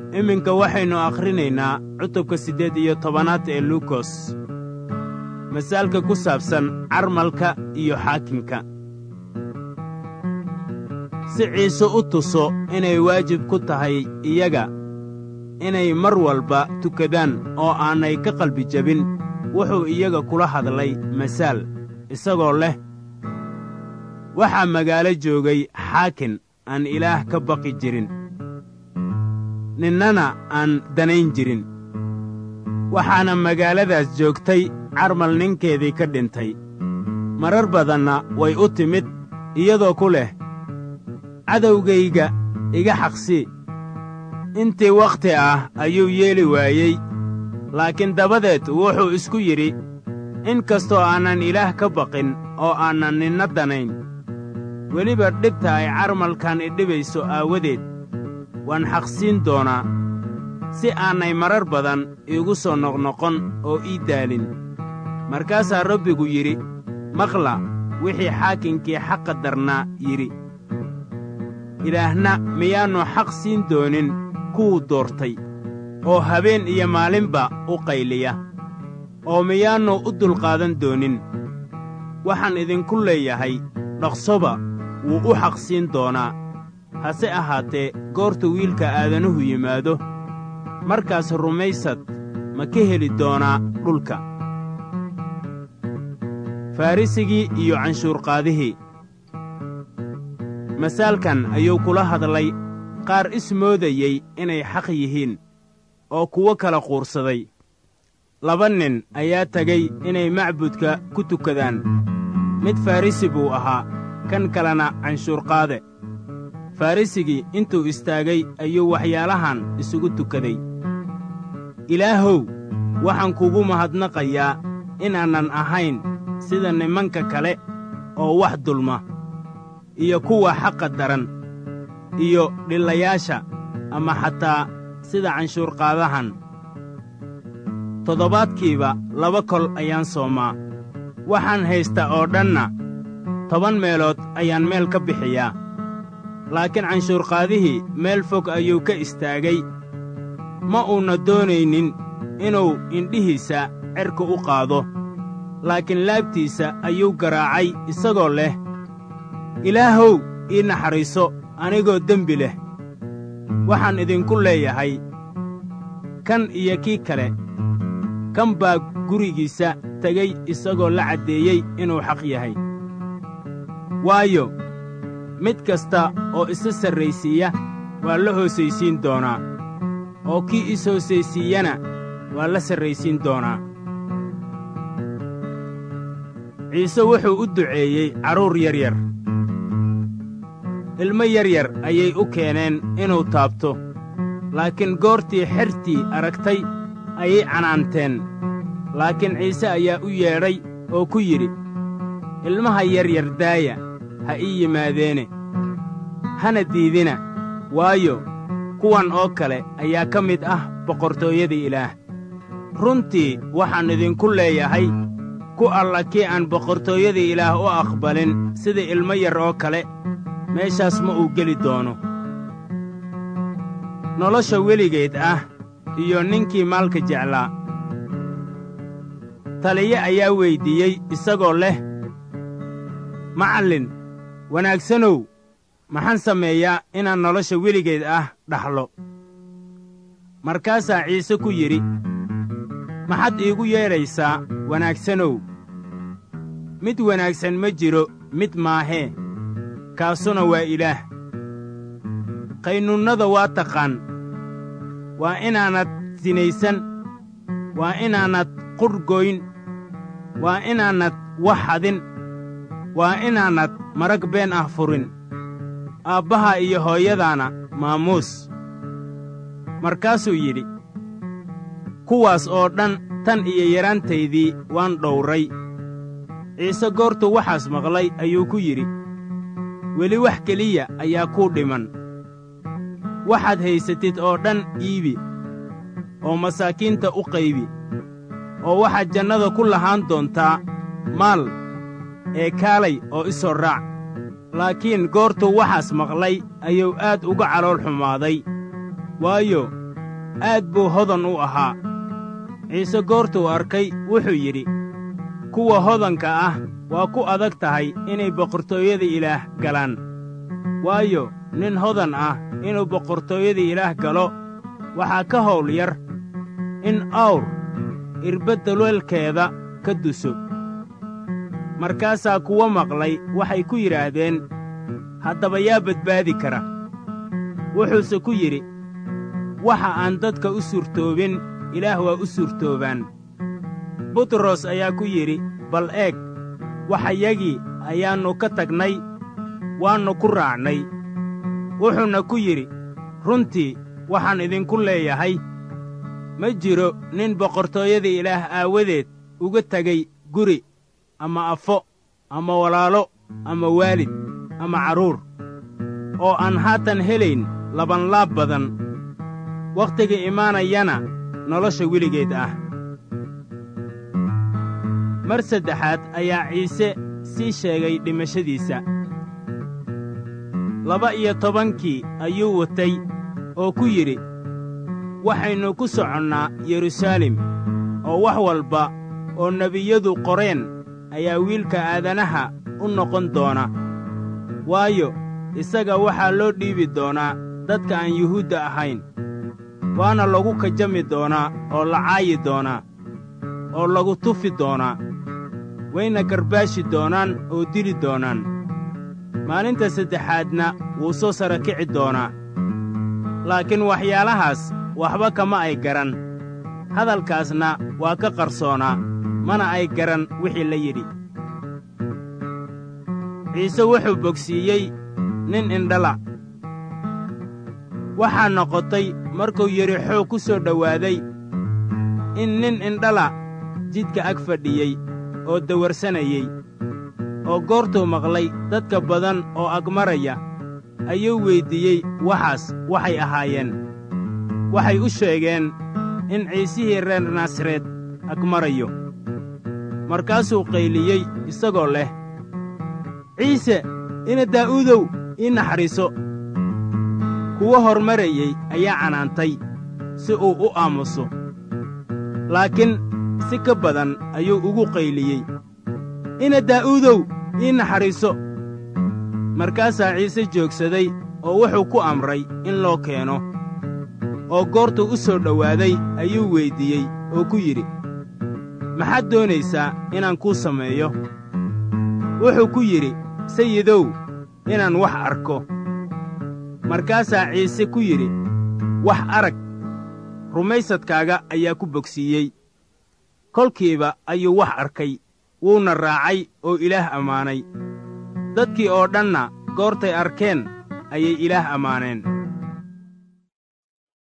iminka waxaynu akhrinaynaa cutubka siddeed iyo tobanaad ee luukos masaalka ku saabsan carmalka iyo xaakimka si ciise u tuso inay waajib ku tahay iyaga inay mar walba tukadaan oo aanay ka qalbi jebin wuxuu iyaga kula hadlay masaal isagoo leh waxaa magaalo joogay xaakin aan ilaah ka baqi jirin ninnana aan danayn jirin waxaana magaaladaas joogtay carmal ninkeedii ka dhintay marar badanna way u timid iyadoo ku leh cadowgayga iga xaqsii intii wakhti ah ayuu yeeli waayey laakiin dabadeed wuxuu isku yidhi in kastoo aanan ilaah ka baqin oo aanan ninna danayn weliba dhibta ay carmalkan idhibayso aawadeed waan xaqsiin doonaa si aanay marar badan iigu soo noqnoqon oo ii daalin markaasaa rabbigu yidhi maqla wixii xaakinkii xaqa darnaa yidhi ilaahna miyaannu xaq siin doonin kuwuu doortay oo habeen iyo maalinba u qayliya oo miyaannu u dulqaadan doonin waxaan idinku leeyahay dhaqsoba wuu u xaq siin doonaa hase ahaatee goorta wiilka aadanuhu yimaado markaas rumaysad ma ka heli doonaa dhulka farrisigii iyo canshuurqaadihii masaalkan ayuu kula hadlay qaar ismoodayey inay xaq yihiin oo kuwo kala quursaday laba nin ayaa tegay inay macbudka ku tukadaan mid farrisi buu ahaa kan kalena canshuurqaade farrisigii intuu istaagay ayuu waxyaalahan isugu tukaday ilaahow waxaan kugu mahadnaqayaa inaanan ahayn sida nimanka kale oo wax dulma iyo kuwa xaqa daran iyo dhillayaasha ama xataa sida canshuurqaadahan toddobaadkiiba laba kol ayaan soomaa waxaan haysta oo dhanna toban meelood ayaan meel ka bixiyaa laakiin canshuurqaadihii meel fog ayuu ka istaagay ma uuna doonaynin inuu indhihiisa cerka u qaado laakiin laabtiisa ayuu garaacay isagoo leh ilaahow ii naxariiso anigoo dembi leh waxaan idinku leeyahay kan iyo kii kale kan baa gurigiisa tegey isagoo la caddeeyey inuu xaq yahay waayo mid kasta oo isa sarraysiiya waa la hoosaysiin doonaa oo kii is hoosaysiiyana waa la sarraysiin doonaa ciise wuxuu u duceeyey carruur yaryar ilmo yaryar ayay u keeneen inuu taabto laakiin goortii xertii aragtay ayay canaanteen laakiin ciise ayaa u yeedhay oo ku yidhi ilmaha yaryar daaya ha ii yimaadeene hana diidina waayo kuwan oo kale ayaa ka mid ah boqortooyada ilaah runtii waxaan idinku leeyahay ku alla kii aan boqortooyada ilaah u aqbalin sida ilmo yar oo kale meeshaas ma uu geli doono nolosha weligeed ah iyo ninkii maalka jeclaa taliye ayaa weyddiiyey isagoo leh macallin wanaagsanow maxaan sameeyaa inaan nolosha weligeed ah dhaxlo markaasaa ciise ku yidhi maxaad iigu yeedhaysaa wanaagsanow mid wanaagsan ma jiro mid maahee kaasuna waa ilaah qaynuunnada waa taqaan waa inaanad sinaysan waa inaanad qurhgoyn waa inaanad wax hadin waa inaanad marag been ah furin aabbaha iyo hooyadaana maamuus markaasuu yidhi kuwaas oo dhan tan iyo yaraantaydii waan dhowray ciise goortuu waxaas maqlay ayuu ku yidhi weli wax keliya ayaa kuu dhiman waxaad haysatid oo dhan iibi oo masaakiinta u qaybi oo waxaad jannada ku lahaan doontaa maal ee kaalay oo i soo raac laakiin goortuu waxaas maqlay ayuu aad uga calool xumaaday waayo aad buu hodan u ahaa ciise goortuu arkay wuxuu yidhi kuwa hodanka ah waa ku adag tahay inay boqortooyada ilaah galaan waayo nin hodan ah inuu boqortooyada ilaah galo waxaa ka hawl yar in awr irbadda weelkeeda ka duso markaasaa kuwa maqlay waxay ku yidhaahdeen haddaba yaa badbaadi kara wuxuuse ku yidhi waxa aan dadka u suurtoobin ilaah waa u suurtoobaan butros ayaa ku yidhi bal eeg waxayagii ayaannu ka tagnay waannu ku raacnay wuxuuna ku yidhi runtii waxaan idinku leeyahay ma jiro nin boqortooyada ilaah aawadeed uga tegay guri ama afo ama walaalo ama waalid ama carruur oo aan haatan helayn labanlaab badan wakhtiga imaanayana nolosha weligeed ah mar saddexaad ayaa ciise sii sheegay dhimashadiisa laba iyo tobankii ayuu watay oo ku yidhi waxaynu ku soconnaa yeruusaalem oo wax walba oo nebiyadu qoreen ayaa wiilka aadanaha u noqon doona waayo isaga waxaa loo dhiibi doonaa dadka aan yuhuudda ahayn waana lagu kajami doonaa oo la caayi doonaa oo lagu tufi doonaa wayna garbaashi doonaan oo dili doonaan maalinta saddexaadna wuu soo sara kici doonaa laakiin waxyaalahaas waxba kama ay garan hadalkaasna waa ka qarsoonaa mana ay garan wixii la yidhi ciise wuxuu bogsiiyey nin indhala waxaa noqotay markuu yerixoo ku soo dhowaaday in nin indhala jidka ag fadhiyey oo dawarsanayey oo goortuu maqlay dadka badan oo agmaraya ayuu weyddiiyey waxaas waxay ahaayeen waxay u sheegeen in ciisihii reer naasareed agmarayo markaasuu qayliyey isagoo leh ciise ina daa'uudow ii naxariiso kuwa hormarayey ayaa canaantay si uu u aamuso laakiin si ka badan ayuu ugu qayliyey ina daa'uudow ii naxariiso markaasaa ciise joogsaday oo wuxuu ku amray in loo keeno oo goortuu u soo dhowaaday ayuu weyddiiyey oo ku yidhi maxaad doonaysaa inaan kuu sameeyo wuxuu ku yidhi sayidow inaan wax arko markaasaa ciise ku yidhi wax arag rumaysadkaaga ayaa ku bogsiiyey kolkiiba ayuu wax arkay wuuna raacay oo ilaah ammaanay dadkii oo dhanna goortay arkeen ayay ilaah ammaaneen